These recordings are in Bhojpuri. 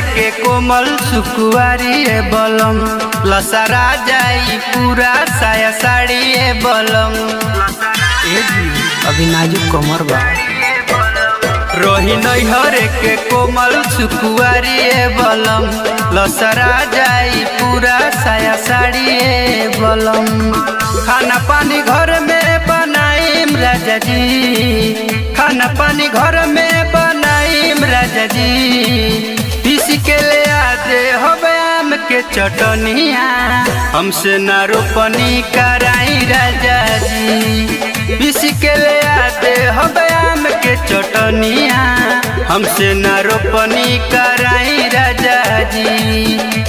के कोमल सुकुआरी ए बलम लसरा जाई पूरा साया साड़ी ए बलम ए जी, अभी नाजुक कमर बा रोही नैहर के कोमल सुकुआरी ए बलम लसरा जाई पूरा साया साड़ी ए बलम खाना पानी घर में बनाईम राजा जी खाना पानी घर में बनाईम राजा जी पीस के ले आदे होबे आम के चटनिया हमसे ना रोपनी कराई राजा जी पीस के ले आदे होबे आम के चटनिया हमसे ना रोपनी कराई राजा जी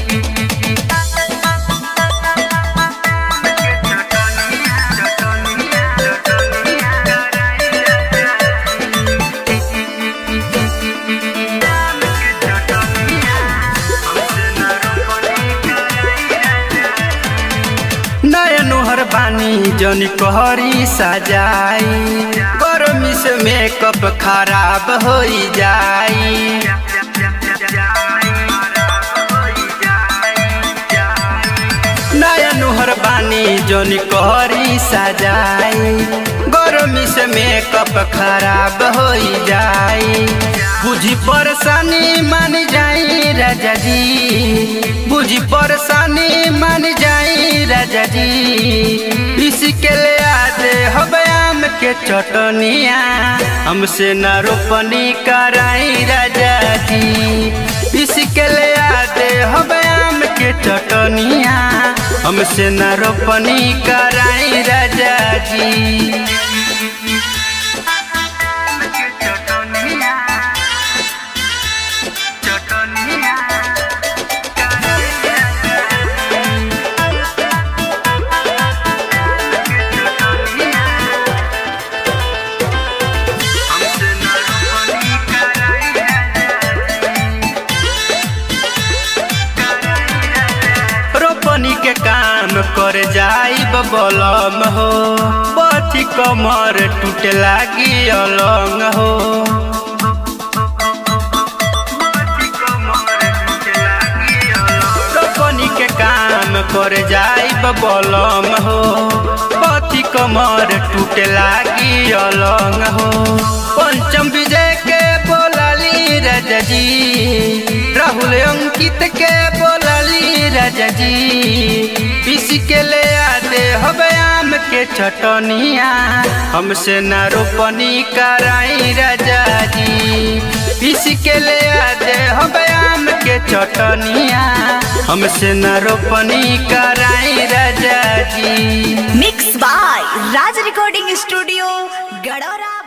नयनुहर बानी जनी कहरी सजाई गर्मी से मेकअप खराब हो जाई नयनुहर बानी जनी कहरी सजाई गर्मी से मेकअप खराब हो जाई बुझी परेशानी मान जाई राजा जी बुझी परेशानी मान जाई राजा जी इसके ले आदे हबे आम के चटनिया हमसे न रोपनी कराई राजा जी इसके ले आदे हबे आम के चटनिया हमसे न रोपनी कराई राजा जी रोपनी के काम कर जाई बलम हो बथी कमर टूटे लागी अलंग हो रोपनी के काम कर जाई बलम हो बथी कमर टूटे लागी अलंग हो पंचम विजय के बोलाली राजा जी राहुल अंकित के बोलाली राजा जी पीस के ले आते हबे आम के चटनिया हमसे न रोपनी कराई राजा जी पीस के ले आते हबे आम के चटनिया हमसे न रोपनी कराई राजा जी mix by Raj recording studio गडोरा